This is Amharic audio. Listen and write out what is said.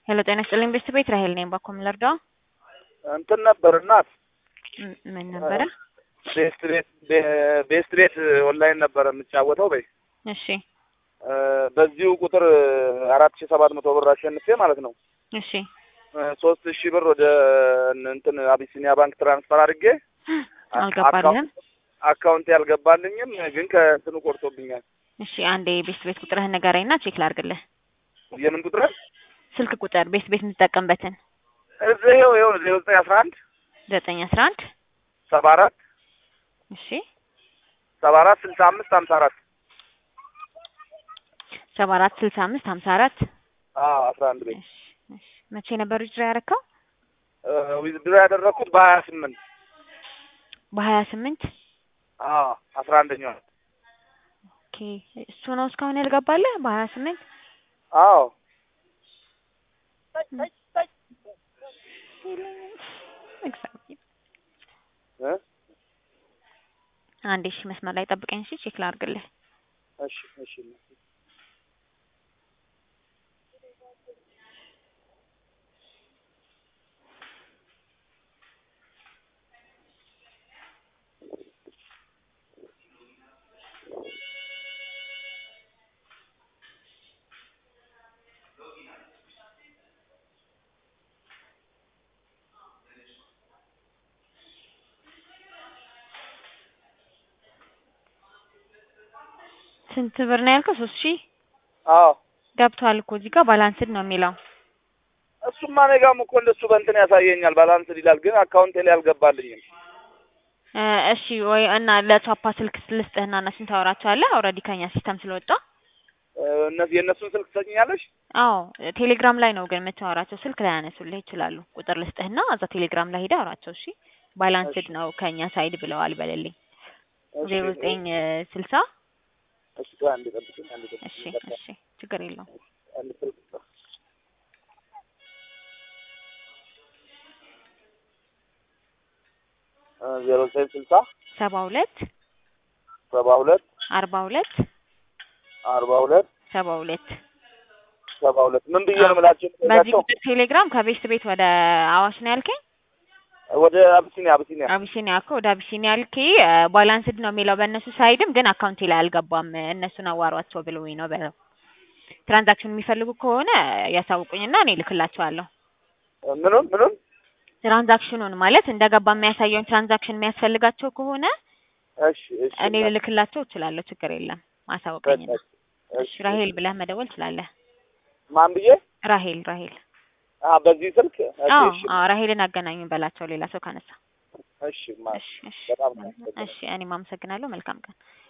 ሄሎ ጤና ይስጥልኝ ቤስት ቤት ራሄል ነኝ። ባኮ ምን ልርዳው? እንትን ነበር እናት ም- ምን ነበረ? ቤስት ቤት ቤ- ቤስት ቤት ኦንላይን ነበረ የምጫወተው በይ እሺ እ፣ በዚሁ ቁጥር አራት ሺህ ሰባት መቶ ብር አሸንፌ ማለት ነው እሺ እ፣ ሶስት ሺህ ብር ወደ እንትን አቢሲኒያ ባንክ ትራንስፈር አድርጌ አልገባልህም? አካውንት ያልገባልኝም ግን ከእንትኑ ቆርጦብኛል። እሺ አንዴ ቤስት ቤት ቁጥርህን ንገረኝና ቼክ ላድርግልህ። የምን ቁጥር ስልክ ቁጥር ቤስት ቤት የምትጠቀምበትን እዚህ ይኸው ይኸው ዜሮ ዘጠኝ አስራ አንድ ዘጠኝ አስራ አንድ ሰባ አራት እሺ ሰባ አራት ስልሳ አምስት ሀምሳ አራት ሰባ አራት ስልሳ አምስት ሀምሳ አራት አስራ አንድ ቤት እሺ እሺ መቼ ነበር ዊዝድሮ ያደረከው? ዊዝድሮ ያደረኩት በሀያ ስምንት በሀያ ስምንት አስራ አንደኛው ኦኬ እሱ ነው እስካሁን ያልገባልህ በሀያ ስምንት አዎ እግዚአብሔር እ? አንዴ እሺ መስመር ላይ ጠብቀኝ እሺ ቼክ ላድርግልህ እሺ እሺ ስንት ብር ነው ያልከው? ሶስት ሺህ አዎ ገብቷል እኮ እዚህ ጋር ባላንስድ ነው የሚለው እሱማ እኔ ጋርም እኮ እንደሱ በእንትን ያሳየኛል ባላንስ ይላል፣ ግን አካውንቴ ላይ አልገባልኝም። እ እሺ ወይ እና ለቻፓ ስልክ ልስጥህና እነሱን ታወራቸዋለህ። ኦልሬዲ ከኛ ሲስተም ስለወጣ እ፣ እነዚህ የእነሱን ስልክ ትሰጭኛለሽ? አዎ ቴሌግራም ላይ ነው ግን የምታወራቸው። ስልክ ላይ ያነሱልህ ይችላሉ። ቁጥር ልስጥህና እዛ ቴሌግራም ላይ ሄደህ አውራቸው። እሺ ባላንስድ ነው ከኛ ሳይድ ብለዋል በለልኝ። እሺ፣ ዜሮ ዘጠኝ ስልሳ እሺ፣ ቆይ አንዴ ጠብቂኝ፣ አንዴ ጠብቂኝ። እሺ በቃ እሺ ችግር የለውም። አንድ ስልክ ቁጥር እ፣ ዜሮ ዘጠኝ ስልሳ ሰባ ሁለት ሰባ ሁለት አርባ ሁለት አርባ ሁለት ሰባ ሁለት ሰባ ሁለት ምን ብዬ ነው የምላቸው? በዚህ የምላቸው? ቁጥር ቴሌግራም ከቤስት ቤት ወደ አዋሽ ነው ያልከኝ? ወደ አብሲኒያ አብሲኒያ አቢሲኒያ እኮ ወደ አቢሲኒያ ልኬ ባላንስድ ነው የሚለው በእነሱ ሳይድም ግን አካውንቴ ላይ አልገባም። እነሱን አዋሯቸው ብለውኝ ነው በለው። ትራንዛክሽን የሚፈልጉ ከሆነ ያሳውቁኝና እኔ ልክላቸዋለሁ። ምኑን ምኑን ትራንዛክሽኑን ማለት እንደገባ የሚያሳየውን ትራንዛክሽን የሚያስፈልጋቸው ከሆነ እሺ እሺ እኔ ልልክላቸው እችላለሁ። ችግር የለም። አሳውቀኝና እሺ ራሄል ብለህ መደወል ትችላለህ። ማን ብዬ ራሄል ራሄል አ በዚህ ስልክ እሺ አዎ እሺ አዎ ራሄልን አገናኙኝ በላቸው ሌላ ሰው ካነሳ። እሺ ማ እሺ እሺ በጣም ነው እሺ እኔም አመሰግናለሁ። መልካም ቀን